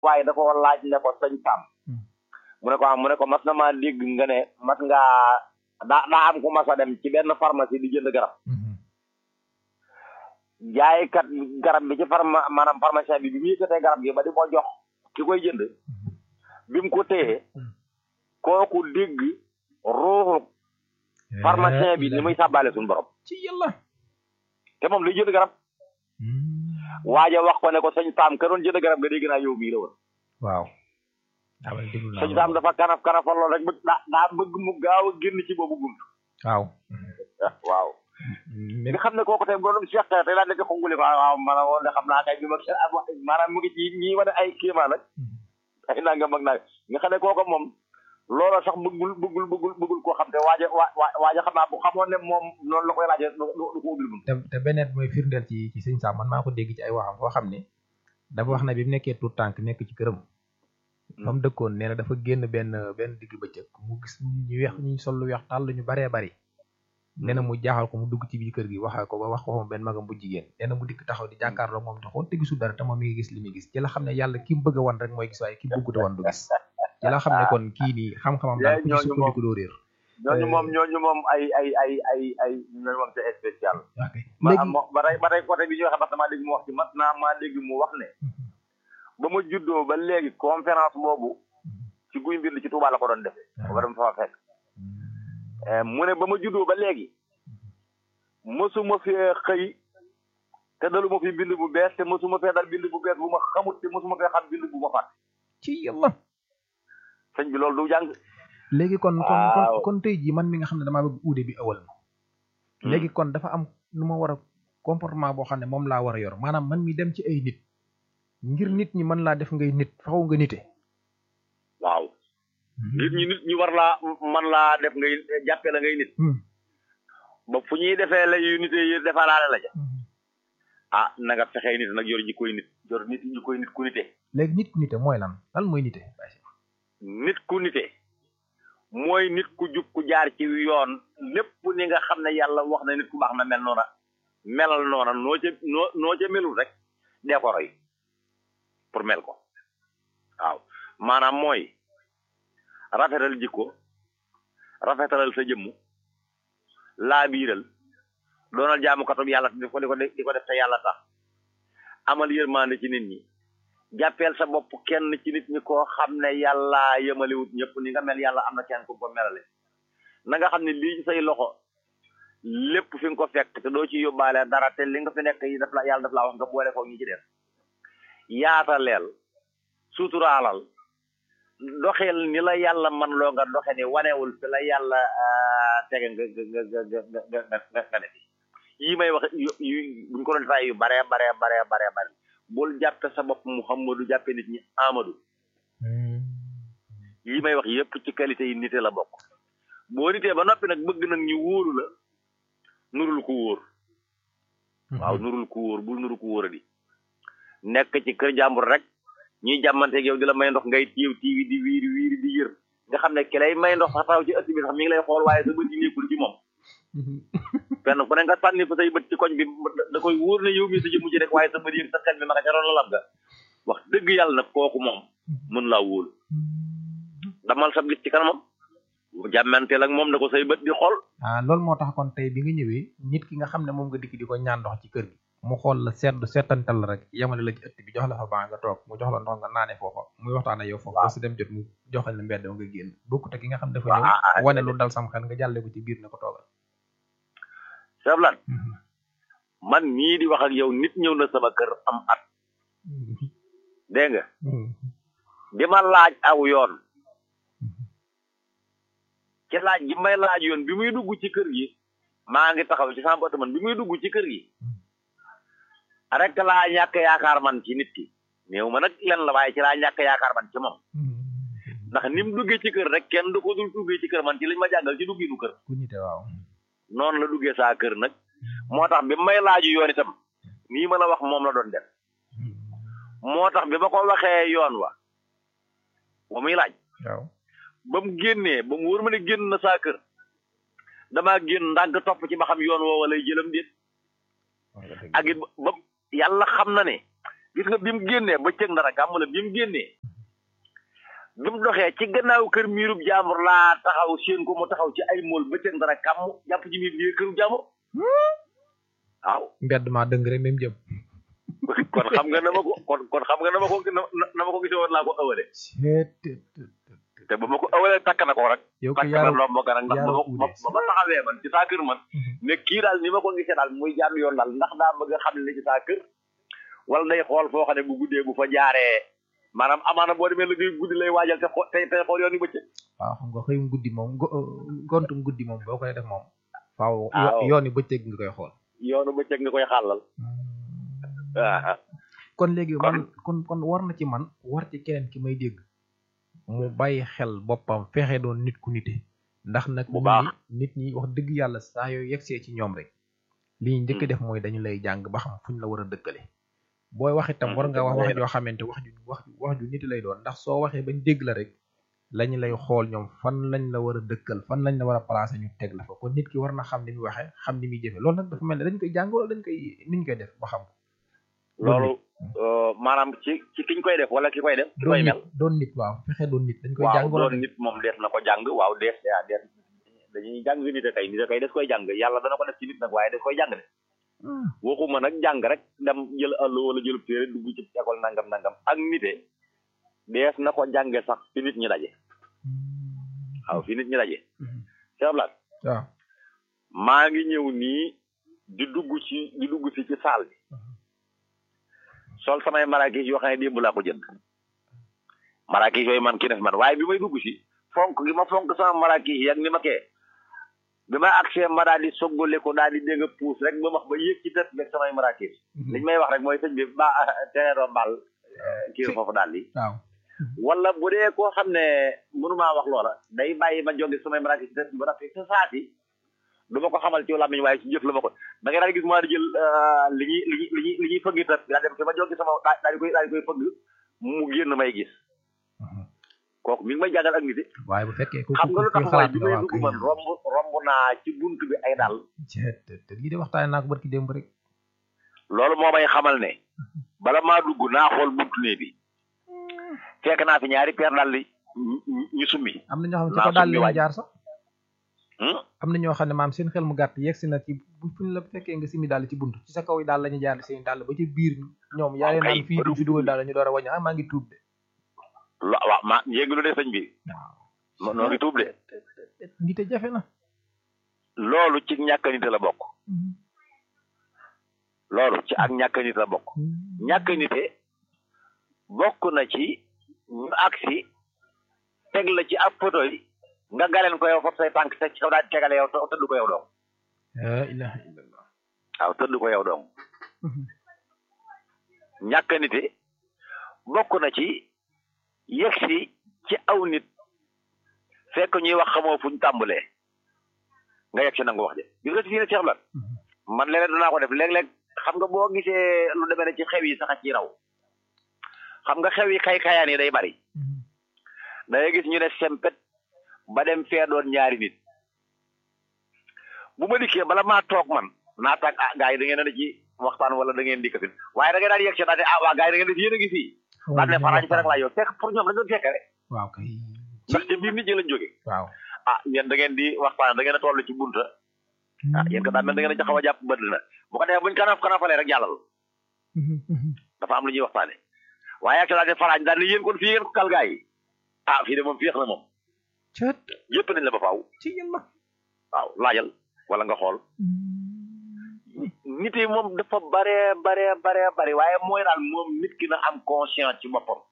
waaye da ko laaj ne ko sëñ Sam mu ne ko am mu ne ko mas na maa dégg nga ne mas ngaa daa daa am ku mas a dem ci benn pharmacie di jënd garab jaaykat garab bi ci pharma maanaam pharmacien bi bi mu yëkkatee garab gi ba di ko jox ki koy jënd bi mu ko téye kooku dégg ruuxu pharmacien bi ni muy sàbbaale suñu borom ci yàlla te moom day jënd garab waaja wax ko ne ko sëñ Sam ka doon jënd garab nga dégg naa yow mii la woon waaw awal déglu naa sëñ Sam dafa kanaf kanafal lool rek bëgg daa daa bëgg mu gaaw a génn ci boobu bunt waaw waaw nga xam ne kooku tey boo doon Cheikh tey laa nekk xonguli ko waaw mana woon de xam naa kay bi ma maanaam mu ngi ci ñi wane ay kéemaan nag ay nanga mag naa nga xam ne kooku moom loola sax bëggul bëggul bëggul bëggul koo xam te waaja waa waaja xam naa bu xamoon ne moom noonu la koy laajee du ko ubbil bunt te te beneen mooy firndeel ci ci sëñ Sam man maa ko dégg ci ay waxam koo xam ne dafa wax ne bi mu nekkee tout tànk nekk ci këram fa mu dëkkoon nee na dafa génn benn benn digg bëccëg mu gis ñu weex ñu sol lu weex tàll ñu baree bari nee na mu jaaxal ko mu dugg ci biir kër gi waxal ko ba wax ko moom benn magam bu jigéen nee na mu dikk taxaw di jàkkaarloo moom taxoon te gisul dara te moom mi ngi gis li muy gis ci la xam ne yàlla ki mu bëgg a wan rek mooy gis waaye ki bëggut a wan du gis ci la xam ne kon kii nii xam-xamam daal ku ci sukkandiku doo réer ñooñu moom ñooñu moom ay ay ay ay ay ñooñu moom c'est spécial ok ma léegi am ba tey ba tey côté bi ñu waxee parce que maa dégg mu wax ci mat naa maa dégg mu wax ne ba ma juddoo ba léegi conférence boobu ci guy mbind ci Touba la ko doon defee ba dama fa fekk mu ne ba ma juddoo ba léegi mësuma fee xëy te daluma fi bind bu bees te mësuma fee dal bind bu bees bu ma xamut te mësuma fee xam bind bu ma fàtt ci yàlla sëñ bi loolu du jàng léegi kon kon kon Waaw. kon tey jii man mi nga xam ne damaa bëgg uude bi awal ma léegi kon dafa am nu ma war a comportement boo xam ne moom laa war a yor maanaam man mi dem ci ay nit ngir nit ñi mën laa def ngay nit faxaw nga nite waaw nit ñi nit ñi war laa man laa def ngay jàppee la ngay nit Hmm. ba fu ñuy defee la yu nite yi defalaale la ja ah na nga fexee nit nag yor ji koy nit yor nit ñi koy nit ku nite léegi nit ku nite mooy lan lan mooy nite nit ku nite mooy nit ku jub ku jaar ci yoon lépp ni nga xam ne yàlla wax na nit ku baax na mel noona melal noona noo ca noo noo ca melul rek dee ko roy pour mel ko waaw maanaam mooy rafetal jikko rafetalal sa jëmm laa biiral doonal jaamukatub yàlla di ko di ko di ko def te yàlla tax amal yërmande ci nit ñi jàppeel sa bopp kenn ci nit ñi koo xam ne yàlla yëmaliwut ñëpp ni nga mel yàlla am na kenn ku ko melale na nga xam ne lii ci say loxo lépp fi nga ko fekk te doo ci yóbbaale dara te li nga fi nekk yi daf la yàlla daf laa wax nga boole ko ñi ci def yaataleel suturaalal doxeel ni la yàlla man loo nga doxe ni wanewul fi la yàlla ah, tege nga nga nga nga nga nga nga nga nga def yi may wax yu yu buñ ko doon tay yu bare bare bare bare bare bul jàppe sa bopp Muhammadu jàppe nit ñi Amadou yi may wax yépp ci qualité yi nite la bokk boo nitee ba noppi nag bëgg nag ñu wóoru la nurul ku wóor waaw nurul ku wóor bul nuru ku wóor a di nekk ci kër jàmbur rek ñuy jàmmanteeg yow di la may ndox ngay tiiw tiiwi di wiiri wiiri di yër nga xam ne ki lay may ndox sax taw ci ëtt bi sax mi ngi lay xool waaye sa bët yi nekkul ci moom fenn fu ne nga sànni fa say bët ci koñ bi da koy wóor ne yow mi sa jëmu ci rek waaye sa bët yi sa xel mi ma nga ca roon la lab ga wax dëgg yàlla nag kooku moom mën laa wóolu damal sa gis ci kanamam jàmmanteel ak moom na ko say bët di xool ah loolu moo tax kon tey bi nga ñëwee nit ki nga xam ne moom nga dikk di ko ñaan ndox ci kër gi mu xool la seetlu seetantal la rek yemale la ci ëtt bi jox la fa baa nga toog mu jox la ndox nga naane foofa muy waxtaan ak yow foofa ba si dem jot mu joxal la mbedd nga génn bokkut ak ki nga xam dafa Waaw, ah, ah, ñëw wane lu dal sam xel nga jàlle ko ci biir ne ko toogal seblan man mii di wax ak yow nit ñëw na sama kër am at dégg nga di ma laaj aw yoon ci laaj gi may laaj yoon bi muy dugg ci kër gi maa ngi taxaw ci sama man bi muy dugg ci kër gi rek laa ñàkk yaakaar man ci nit ki néew ma nag len la waaye ci laa ñàkk yaakaar man ci moom ndax ni mu duggee ci kër rek kenn du ko dul duggee ci kër man ci liñ ma jàngal ci dugginu kër ku nite waaw noonu la duggee saa kër nag moo tax bi may laaju yoon itam nii ma la wax moom la doon def moo tax bi ma ko waxee yoon wa ba muy laaj waaw ba mu génnee ba mu wóor ma ne génn na saa kër damaa génn ndànk topp ci ba xam yoon woowa lay jëlam déet ak it ba yàlla xam na ne gis nga bi mu génnee bëccëg ndara kàmm la bi mu génnee bi mu doxee ci gannaaw kër miirub jaambur laa taxaw seen ko mu taxaw ci ay mool bëccëg ndara kàmm jàpp ci miir biir këru jaambur waaw mbedd maa dëng rek même jëm kon xam nga na ma ko kon kon xam nga na ma ko na na ma ko gisee woon laa ko ëwale te ba ma ko ëwalee takk na ko rek yow ko takk na yaaru ndomb ga nag ndax ba yaaru ma ba ma taxawee man ci saa kër man ne kii daal ni ma ko gisee daal muy jàll yoon daal ndax daa bëgg a xam ne ci saa kër wala day xool foo xam ne bu guddee bu fa jaaree maanaam amaana boo demee liggéey guddi lay waajal te xoo te te xool yoon yu bëccëg waaw xam nga xëyum guddi moom go- gontum guddi moom boo koy def moom faaw waaw. yoon yi bëccëg nga koy xool yoonu bëccëg nga koy xàllal waaw kon léegi Kon- man kon kon war na ci man war ci keneen ki may dégg mu bàyyi xel boppam fexe doon nit ku nite ndax nag Bu nit baax. ñi nit ñi wax dëgg yàlla saa yoo yegsee ci ñoom rek li ñu njëkk Hmm. def mooy dañu lay jàng ba xam fuñ la war a dëkkale booy wax itam Hmm, war nga wax dëgg la. wax joo xamante wax ju wax ju wax ju nit lay doon ndax soo waxee bañ dégg la rek lañu lay xool ñoom fan lañ la war a dëkkal fan lañ la war a placer ñu teg la fa kon nit ki war na xam ni muy waxee xam ni muy jëfe loolu nag dafa mel ne dañ koy jàng wala dañ koy niñ koy def ba xam ko loolu euh, maanaam ci ci kiñ koy def wala ki koy def ki doon koy nit mel doon nit waaw fexe doon nit dañ koy waaw jàng wala doon nit moom dees na ko jàng waaw dees yaa dees dañuy jàng nit a kay nit a kay des koy jàng yàlla dana ko def ci nit nag waaye des koy jàng de Hmm. waxuma nag jàng rek dem jël àll wala jël téere dugg ci école nangam nangam ak nite dees na ko jànge sax fi nit ñi daje waaw fi nit ñi daje Mhm. Cheikh Blas waaw maa ngi ñëw nii di dugg ci di dugg si ci saal bi sol samay marakis yoo xam ne démb laa ko jënd marakis yooyu man ki def man waaye bi may dugg si fonk gi ma fonk sama marakis yi ak ni ma kee bi ma accès ma daal di soggale ko daal di dégg puus rek ba wax ba yéeg ci tët beeg samay marakis liñ may wax rek mooy sëñ bi ba tereeroo mbal kii foofu daal di waaw wala bu dee koo xam ne mënumaa wax loola day bàyyi ma jóge samay marakis ci tët ba rafet sa saati du ma ko xamal ci làmmiñ waaye ci jëf la ma ko da ngay daal di gis maa di jël li ñuy li ñuy li ñuy li ñuy fëgg tët daa dem te ma jóge sama daa daal di koy daal di koy fëgg mu génn may gis kooku mi ngi may jàngal ak nit yi waaye bu fekkee ku xam nga lu tax mooy bi may waaw dugg man romb romb naa ci bunt bi ay dal te te lii de waxtaane naa ko barki démb rek loolu moo may xamal ne bala maa dugg naa xool buntu nee bi fekk naa fi ñaari peer dal li ñu- ñu ñu summi am na ñoo xam ne ci Naa ko daal summi leen waaj. jaar sax Hmm? am na ñoo xam ne maam seen xel mu gàtt yegsi na ci bu fuñ la fekkee nga simi daal ci bunt ci sa kaw yi daal la ñu jaar seen daal ba ci biir ñoom yaa leen kay, naan fii ba du du- fi dugal daal la ñu door a wàññi ah maa ngi tuub de lo waaw ma yéeglu de sëñ bi waaw noo ngi tuub de ngi te jafe na loolu ci ñàkk nit la bokk loolu ci ak ñàkk nit la bokk ñàkk nite bokk na ci ñu agsi teg la ci ab photo yi nga galeen ko yow foofu say tànk teg ci kaw daal di tegale yow te- tëdd ko yow dong la ilaha illallah waaw tëdd ko yow dong ñàkk nite bokk na ci yegsi ci aw nit fekk ñuy wax xamoo fuñ tàmbalee nga yegg si nangu wax de gis nga ci fii ne Cheikh Lat man léeg-léeg danaa ko def léeg-léeg xam nga boo gisee lu demee ne ci xew yi sax a ci raw xam nga xew yi kay kayaan yi day bari da ngay gis ñu ne sempet ba dem fee doon ñaari nit bu ma dikkee bala maa toog man naa tàgg ah gars yi da ngeen a ne ci waxtaan wala da ngeen dikk fi waaye da ngay daal yegg si daal ne ah waa gars yi da ngeen def yéen a ngi fii daal ne faraañ fe rek laa yow fekk pour ñoom dañ doon fekk rek waaw kay ndax ci biir nit ñi lañ jóge waaw ah yéen da ngeen di waxtaan da ngeen a toll ci bunta ah yéen ko daa mel da ngeen a xaw a jàpp bëdd na bu ko defee buñ kanaf kanafalee rek jàllal dafa am lu ñuy waxtaane waaye ak daal ne faraañ daal ne yéen kon fii ngeen ko kal gars yi ah fii de moom féex na moom cat yëpp nañ la ba faaw ci yéen ma waaw laajal wala nga xool nit yi moom dafa bare bare bare bare waaye mooy daal moom nit ki na am conscience ci boppam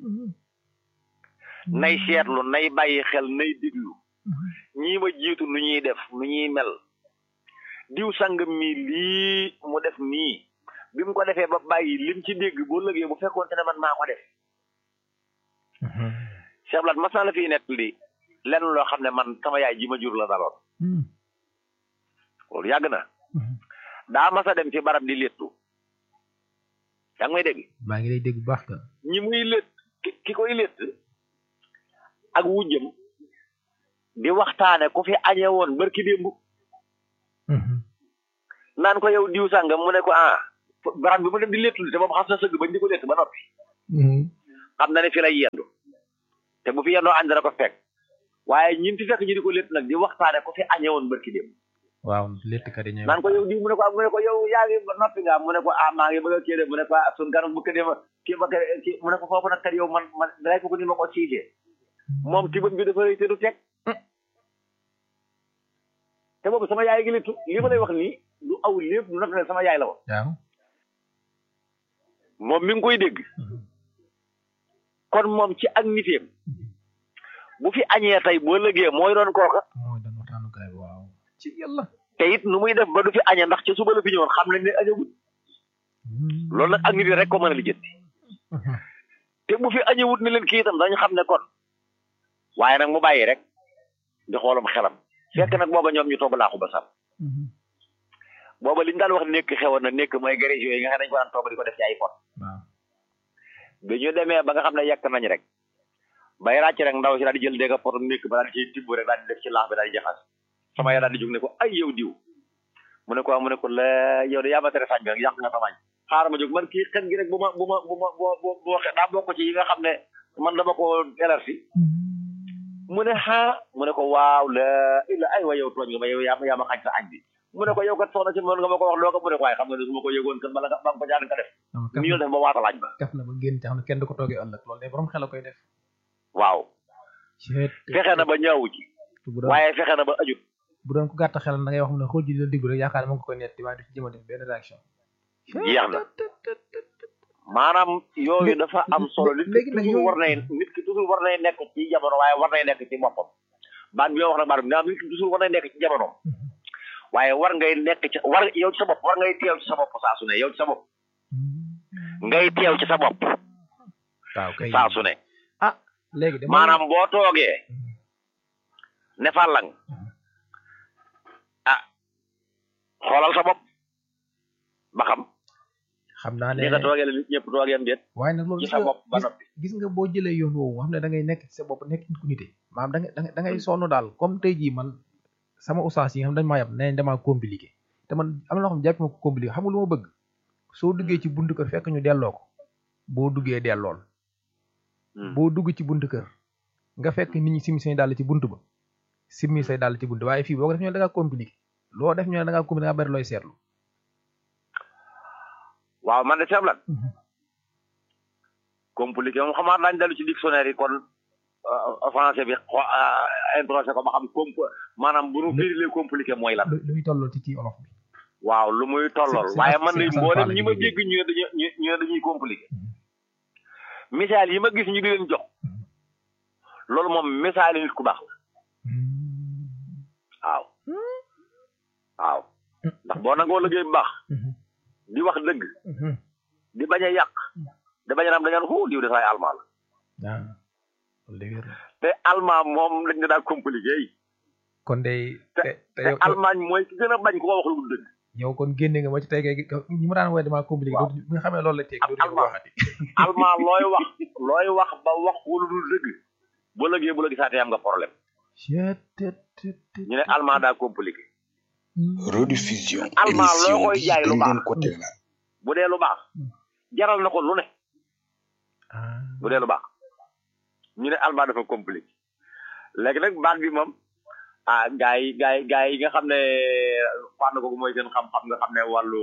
nay seetlu nay bàyyi xel nay diglu ñii ma jiitu nu ñuy def nu ñuy mel diw sangam mi lii mu def nii bi mu ko defee ba bàyyi lim ci dégg boo lëgee bu fekkoon te ne man maa ko def Cheikh Blat mas naa la fii nekk li lenn loo xam ne man sama yaay ji ma jur la daloon loolu yàgg na daa mas a dem ci barab di léttu yaa ngi may dégg maa ngi lay dégg bu baax ka ñi muy létt ki ki koy létt ak wujjëm di waxtaane ku fi añe woon barki démb naan ko yow diw sàngam mu ne ko ah barab bi mu dem di léttu te moom xas na sëgg bañ di ko létt ba noppi xam na ne fi lay yendu te bu fi yendoo añ dana ko fekk waaye ñin fi fekk ñu di ko létt nag di waxtaane ko fi añee woon barki dem waaw léttkat yi ñooy naan ko yow di mu ne ko mu ne ko yow yaa ngi noppi nga mu ne ko ah maa ngi bëgg a kii de mu ne ko ah sun gan bu ko dema kii ba kii mu ne ko foofu nag kat yow man man day ko ko ni ma ko siisee moom tibam bi dafa rëy te du teg te boobu sama yaay gi léttu li ma lay wax nii du aw lépp du nag ne sama yaay la woon waaw moom mi ngi koy dégg kon moom ci ak niteem bu fi añee tey boo lëgee mooy doon kooka mooy doon waxtaanukaay bi waaw ci yàlla te it nu muy def ba du fi añee ndax ca suba la fi ñëwoon xam nañ ne añagul loolu nag ak nit rek ko mën a lijjanti te bu fi añewut ni leen kii itam dañu xam ne kon waaye nag mu bàyyi rek di xoolam xelam fekk nag booba ñoom ñu togg laaxu ba sam booba li ñu daan wax nekk xewoon na nekk mooy garage yooyu nga xam ne dañu ko daan togg di ko def ci ay pot waaw bi ñu demee ba nga xam ne yekk nañ rek bay ràcc rek ndaw si daal di jël dégg pot nekk ba daal di ciy tibb rek daal di def ci laax bi daal di jaxas sama yaay daal di jóg ne ko ay yow diw mu ne ko mu ne ko la yow de yaa ma tere sañ bi rek yàq nga samañ xaaral ma jóg man kii xet gi rek bu ma bu ma bu ma bu bu bu waxee daa bokk ci yi nga xam ne man dama ko élargi mu ne xaa mu ne ko waaw la illa ay wa yow tooñ nga ma yow yaa ma yaa ma xañ sa añ bi mu ne ko yow kat soxna si mën nga ma ko wax loo ko mu ne ko waaye xam nga ne su ma ko yëgoon kat bala nga ba nga ko jaan nga def nii la def ba waata laaj ba kaf na ba génn te xam ne kenn du ko toogee ëllëg loolu de borom xel a koy def waaw fexe na ba ñaawu ci bu doon waaye fexe na ba ajut bu doon ko gàtt xel da ngay wax mu ne xool ji di la diglu rek yaakaar ne mu ngi ko koy netti waaye du ci jëm a def benn réaction jeex na maanaam yooyu dafa am solo nit ki léegi nag toujours yooyu- war nay nit ki toujours war nay nekk ci jamono waaye war nay nekk ci boppam baat bi ma wax nag baat bi nit ki toujours war nay nekk ci jamonoom waaye war ngay nekk ci war yow ci sa bopp war ngay teew ci sa bopp saa su ne yow ci sa bopp ngay teew ci sa bopp waaw kay saa su ne ah léegi de maanaam boo toogee ne fàllang ah xoolal sa bopp ba xam xam naa ne ni nga toogee la nit ñëpp toogee am déet waaye nag loolu ci gis sa nga bopp ba gis- noppi gis nga boo jëlee yoon woowu nga xam ne da ngay nekk ci sa bopp nekk nit ku nite maanaam da ngay da ngay da ngay sonn daal comme tey jii man sama ustaas yi nga xam dañ maa yab nee nañ damaa compliqué te man am na loo xam ne jàpp ma ko compliqué xam nga lu ma bëgg soo duggee ci buntu kër fekk ñu delloo ko boo duggee dellool Hmm. boo dugg ci buntu kër nga fekk nit ñi simi say dàll ci buntu ba simi say dàll ci buntu waaye fii boo ko def ñu ne da ngaa compliqué loo def ñu ne da ngaa compliqué da ngaa bari looy seetlu waaw man de seeblan compliqué moom xamaat daañu dellu ci dictionnaire yi kon euh, français bi xo introsé ko ba xam comp maanaam bu nu firilee compliqué mooy lan lu lu muy tolloo ci ci olof bi waaw lu muy tollool Si- si- waaye si- man si de Assane mboolem Fall ñi la ma ñuy dégg ñu ne dañuy ñu ñu ne dañuy compliqué misaal yi ma gis ñu di leen jox loolu moom misaal nit ku baax la waaw waaw ndax boo nangoo liggéey bu baax di wax dëgg di bañ a yàq di bañ a naan dañu naan diw de saay almaa la ah loolu dëgg la te almaa moom dañ ne daa compliqué yi kon day te te te te yow Allemagne mooy ki gën a bañ ku ko wax lu dul dëgg yow kon génne nga ma ci tey kay ñi ma daan woowee damaa compliqué Waaw. dootu bi nga xamee loolu la teg Ab dootu ko Allemand. waxati Allemand looy wax looy wax ba wax lu dul dëgg bu lëgee bu la gisaatee am nga problème ñu ne Allemand daa compliqué rediffusion Allemand loo émission koy bi jaay lu dañ baax. leen ko tegal bu dee lu baax jaral na ko lu ne ah bu dee lu baax ñu ne Allemand dafa compliqué léegi nag baat bi moom ah gars yi gars yi gars yi nga xam ne fànn ko mooy seen xam-xam nga xam ne wàllu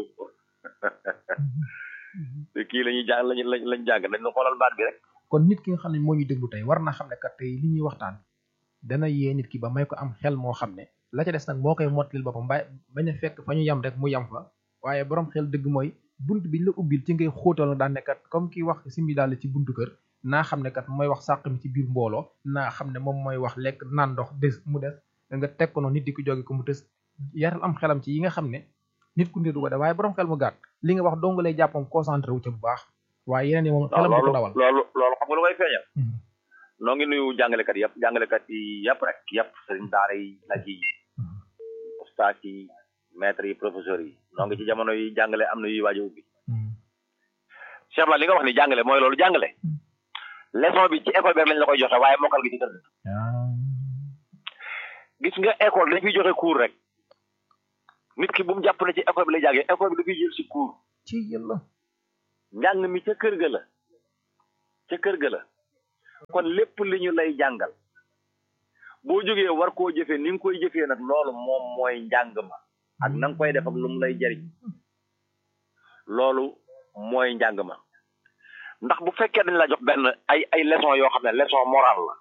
kii la ñuy jàng lañu lañ lañ jàng dañ la xoolal baat bi rek kon nit ki nga xam ne moo ñuy déglu tey war na xam ne kat tey li ñuy waxtaan dana yee nit ki ba may ko am xel moo xam ne la ca des nag moo koy mottalil boppam ba bañ a fekk fa ñu yam rek mu yam fa waaye borom xel dëgg mooy bunt biñ la ubbil ci ngay xóotal daan ne kat comme ki wax simbi daal ci buntu kër naa xam ne kat mooy wax sàq mi ci biir mbooloo naa xam ne moom mooy wax lekk naan ndox des mu des nga teg ko noonu nit di ko jóge ko mu tës yaral am xelam ci yi nga xam ne nit ku ne du ko def waaye borom xel mu gàtt li nga wax dong lay jàppam concentré wu ca bu baax waaye yeneen yi moom xelam du ko loolu dawal loolu loolu xam nga lu koy feeñal Mhm. noo ngi nuyu jàngalekat yëpp jàngalekat yi yëpp rek yëpp sëriñ daara yi nag yi Mhm. ustaas yi maître yi professeurs yi noo ngi ci jamono yi jàngale am na yuy waaj a ubbi Mhm. Cheikh la li nga wax ni jàngale mooy loolu jàngale Mhm. leçon bi ci école bi rek lañ la koy joxe waaye mokkal gi ci kër ga ah gis nga école dañ fiy joxe cours rek nit ki bu mu jàpp ne ci école bi lay jàngee école bi dafay jël si cours ci yàlla njàng mi ca kër ga la ca kër ga la kon lépp li ñu lay jàngal boo jógee war koo jëfee ni nga koy jëfee nag loolu moom mooy njàng ma ak na nga koy def ak lu mu lay jariñ loolu mooy njàng ma ndax bu fekkee dañ la jox benn ay ay leçon yoo xam ne leçon morale la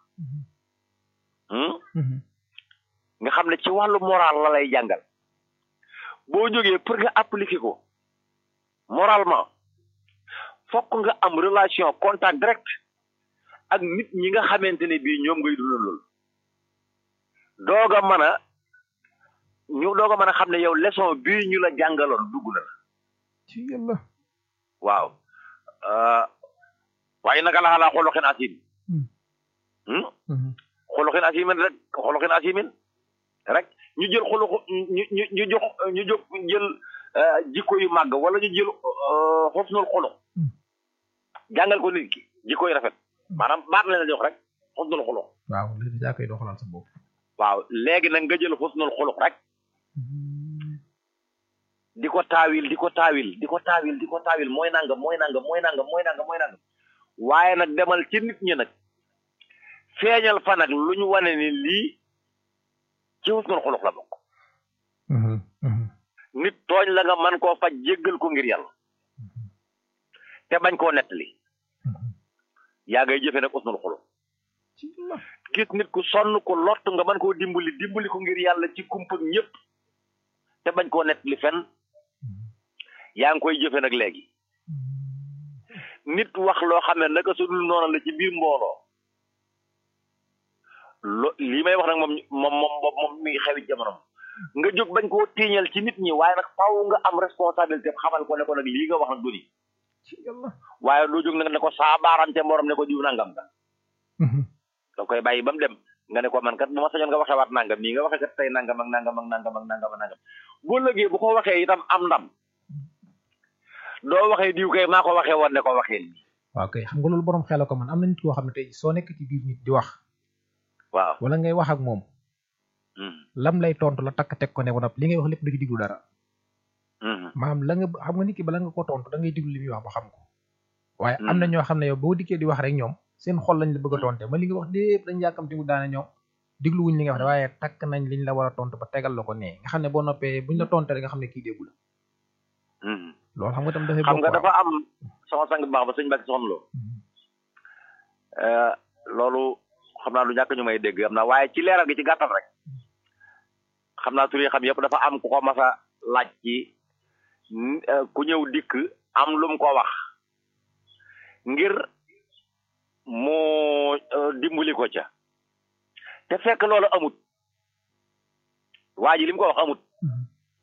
hmm? nga xam ne ci wàllu moral la lay jàngal boo jógee pour nga appliquer ko moralement fokk nga am relation contact direct ak nit ñi nga xamante ne bii ñoom ngay dundal loolu doog a mën a ñu doog a mën a xam ne yow leçon bii ñu la jàngaloon dugg na la ci yàlla waaw euh, waaye naka la xalaa xoloxin asim hmm? xoloxin asimin rek xoloxin asimin rek ñu jël xoloxu ñu ñu ñu jox ñu jox jël euh, jikko yu màgg wala ñu jël euh, xosnul xolox Hmm. jàngal ko nit ki jikko yu rafet maanaam baat la la jox rek xosnul xolox waaw léegi daa koy doxalal sa bopp waaw léegi nag nga jël xosnul xolox rek di ko taawil di ko taawil di ko taawil di ko taawil mooy nangam mooy nangam mooy nangam mooy nangam mooy nangam waaye nag demal ci nit ñi nag feeñal fa nag lu ñu wane ni lii ci husnul xuluq la bokk nit tooñ la nga man koo faj jéggal ko ngir yàlla te bañ koo nettali yaa ngay jëfe nag husnul xuluq ci yàlla gis nit ku sonn ku lott nga mën koo dimbali dimbali ko ngir yàlla ci kumpak ñëpp te bañ koo nettali fenn yaa ngi koy jëfe nag léegi nit wax loo xam ne naka su dul noonu la ci biir mbooloo lo lii may wax nag moom moom moom moom moom mi ngi xewit jamono nga jóg bañ koo tiiñal ci nit ñi waaye nag faaw nga am responsabilité xamal ko ne ko nag lii nga wax nag du ni ci yàlla waaye doo jóg nag ne ko saa baarante morom ne ko diw nangam nga da koy bàyyi ba mu dem nga ne ko man kat bu ma sañoon nga waxee waat nangam nii nga waxee kat tey nangam ak nangam ak nangam ak nangam ak nangam boo lëgee bu ko waxee itam am ndam doo waxee diw kay maa ko waxee woon ne ko waxee nii waaw kay xam nga loolu borom xel ko man am na nit koo xam ne tey soo nekk ci biir nit di wax waaw wala ngay wax ak moom Mhm, lam lay tontu la takk teg ko ne ko nag li ngay wax lépp du ci diglu dara mhm, maanaam la nga xam nga nit ki bala nga ko tontu da ngay diglu li muy wax ba xam ko waaye am na Hmm. ñoo xam ne yow boo dikkee di wax rek ñoom seen xol lañ la bëgg a tonte ma li nga wax lépp dañ yàkkamti mu daane ñoom diglu wuñ li nga wax de waaye takk nañ liñ la war a tontu ba tegal la ko nee nga xam ne boo noppee buñ la tonte rek nga xam ne kii déggu la mhm. loolu xam nga tam dafay xam bokk nga waaw. dafa am sama sang bu baax ba sëñ Mbacke soxna loo Mhm. loolu xam naa lu ñàkk ñu may dégg am na waaye ci leeral gi ci gàttal rek xam naa tur yi xam yëpp dafa am ku ko mas a laaj ci n- eh, ku ñëw dikk am lu mu ko wax ngir mu eh, dimbali ko ca te fekk loolu amut waa ji li mu ko wax amut Mhm.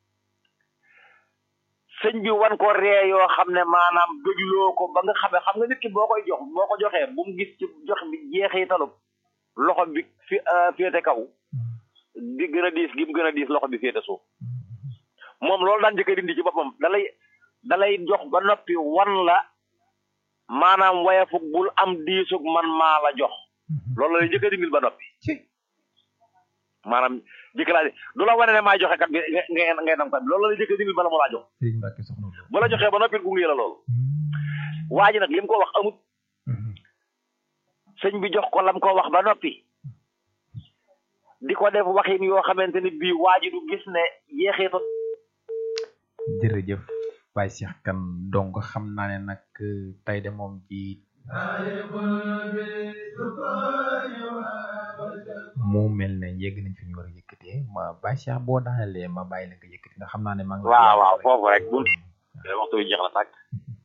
sëñ bi wan ko ree yoo xam ne maanaam dégloo ko ba nga xam ne xam nga nit ki boo koy jox boo ko joxee bu mu gis ci jox bi jeexitalu loxo bi fi féete kaw di gën a diis gi mu gën a diis loxo bi féete suuf moom loolu daan njëkk a dindi ci boppam dalay dalay jox ba noppi wan la maanaam wayafug bul am diisug man maa la jox Mhm. loolu lay njëkk a dindil ba noppi ci maanaam jëkk laa du la wane ne maa joxe kat bi nga ngay ngay nam kat loolu lay njëkk a dindil bala mu laa jox Sëriñ Mbacke soxna Lo. bu la joxee ba noppi gunge la loolu waa ji nag li mu ko wax amut Mhm. sëñ bi jox ko lam ko wax ba noppi di ko def waxin yoo xamante ni bii waa ji du gis ne yeexeetu jërëjëf Baye Cheikh Kane donc xam naa ne nag tey de moom ci mu mel ne yegg nañ fi ñu war a yëkkatee ma Baye Cheikh boo daanelee ma bàyyi la nga yëkkati ndax xam naa ne maa ngi waaw waaw foofu rek bu waxtu bi jeex na tàkk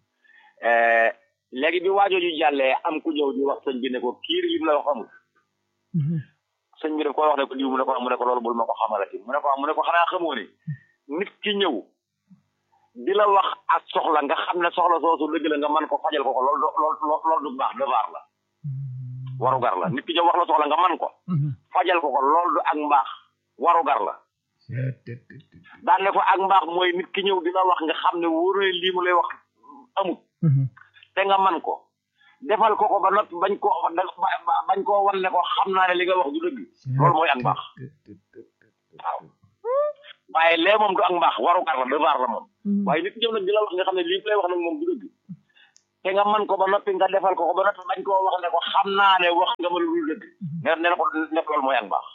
léegi bi waajooju jàllee am ku ñëw di wax sëñ bi ne ko kiir li mu la wax amul sëñ bi daf ko wax ne ko diw mu ne ko mu ne ko loolu bul ma ko xamalati mu ne ko mu ne ko xanaa xamoo ne nit ki ñëw di la wax ak soxla nga xam ne soxla soosu dëgg la nga mën ko fajal ko ko loolu du loolu loolu du baax devoir la warugar la nit ki ñëw wax la soxla nga man ko fajal ko ko loolu du ak mbaax warugar la daan ne ko ak mbaax mooy nit ki ñëw dina wax nga xam ne wóor na lii mu lay wax amut te nga man ko defal ko ko ba noppi bañ koo bañ koo wan ne ko xam naa ne li nga wax du dëgg loolu mooy ak mbaax waaw waaye lee moom du ak mbaax waru gar la devoir la moom waaye nit ñëw nag di la wax nga xam ne lii lay wax nag moom du dëgg te nga man ko ba noppi nga defal ko ko ba noppi bañ koo wax ne ko xam naa ne wax nga ma lu dul dëgg ne ne na ko nekk loolu mooy ak mbaax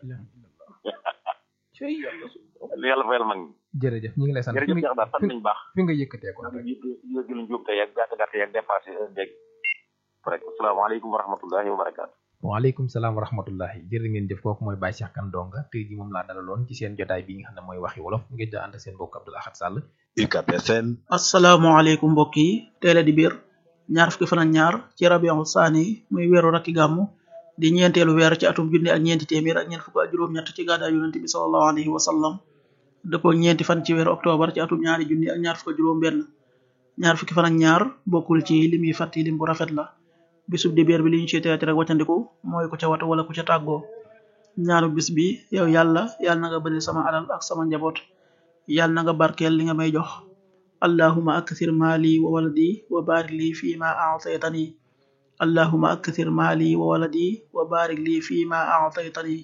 yàlla fayal mag ñi jërëjëf ñu ngi lay sant fi jërëjëf nga Cheikh daal sant nañu baax fi nga yëkkatee ko yëgil njuum te yeeg gàtt gàtt yeeg dépassé dégg rek asalaamaaleykum wa rahmatullahi wa barakaatu waaleykum salaam wa rahmatullahi jërë ngeen jëf kooku mooy Baye Cheikh Kane Donga tey ji moom laa dalaloon ci seen jotaay bi nga xam ne mooy waxi wolof ngeen di ànd ak seen mbokk Abdoul Ahad Sall UCAB FM asalaamaaleykum mbokk yi teel a di biir ñaar fukki fan ak ñaar ci rabiul saani muy weeru rakki gàmmu di ñeenteelu weer ci atum junni ak ñeenti téeméer ak ñeent fukk ak juróom-ñett ci gàddaay yonent bi sallallahu alayhi wa sallam dëppoo ñeenti fan ci weeru octobre ci atum ñaari junni ak ñaar fukk ak juróom benn ñaar fukki fan ak ñaar bokkul ci lim yi fàtti lim bu rafet la bisub di biir bi li ñu ci teeti rek waccandiku mooy ku ca watu wala ku ca tàggoo ñaanu bis bi yow yàlla yàlla na nga bëri sama alal ak sama njaboot yàlla na nga barkeel li nga may jox allahuma akthir maali wa waladi wa barik li fi ma aataytani allahuma akthir maali wa waladi wa barik li fi ma aataytani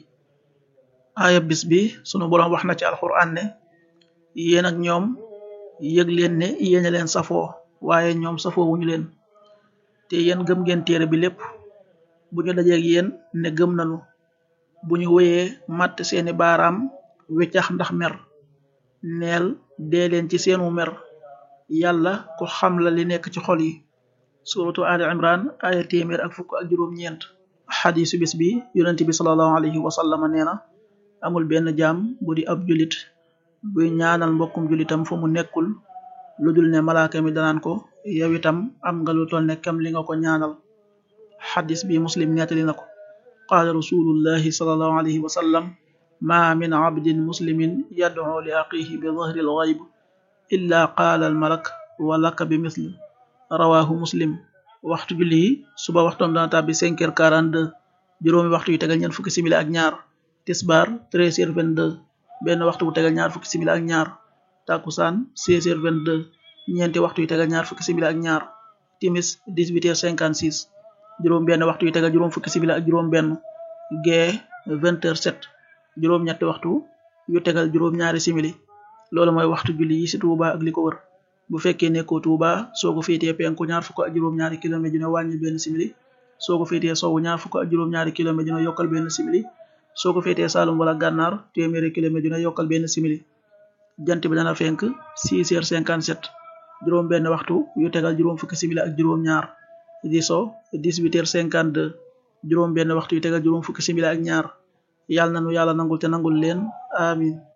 aaya bis bi sunu boroom wax na ci alquran ne yéen ak ñoom yëg leen ne yéen a leen safoo waaye ñoom safoo wuñu leen te yéen gëm ngeen téere bi lépp bu ñu dajeeg yéen ne gëm nanu bu ñu wéyee màtt seeni baaraam weccax ndax mer neel dee leen ci seenu mer yàlla ku xam la li nekk ci xol yi suratu ali imran aya téeméer ak fukk ak juróom-ñeent xadisu bis bi yonent bi salallahu alayhi wa sallama nee na amul benn jaam bu di ab julit buy ñaanal mbokkum julitam fu mu nekkul lu dul ne malaaka mi danaan ko yow itam am nga lu toll ne kam li nga ko ñaanal xadis bi muslim nettali na ko qaala rasulullahi salallahu alayhi wa sallam ma min abdin muslimin yad'u li aqihi bi dhahri al-ghayb illa qaala al-malak wa laka bi misl rawahu muslim waxtu julli yi suba waxtoom dana tàbbi cinq heures quarante-deux juróomi waxtu yu tegal ñeent fukki simili ak ñaar tisbaar treize heures vingt-deux benn waxtu bu tegal ñaar fukki simili ak ñaar takusaan seize heures vingt-deux ñeenti waxtu yu tegal ñaar fukki simili ak ñaar timis dix-huit heures cinquante-six juróom benn waxtu yu tegal juróom fukki simili ak juróom benn gee vingt heures sept juróom ñetti waxtu yu tegal juróom ñaari simili loolu mooy waxtu julli yi ci Touba ak li ko wër bu fekkee nekkoo Touba soo ko féetee penku ñaar fukk ak juróom ñaari kilomètre dina wàññi benn simili soo ko féetee sowwu ñaar fukk ak juróom ñaari kilomètre dina yokkal benn simili soo ko féetee Saalum wala Gànnaar téeméeri kilomètre dina yokkal benn simili jant bi dana fenk 6 heures 57 juróom benn waxtu yu tegal juróom fukki simili ak juróom ñaar di so 18 heures 52 juróom benn waxtu yu tegal juróom fukki simili ak ñaar yàlla na nu yàlla nangul te nangul leen amin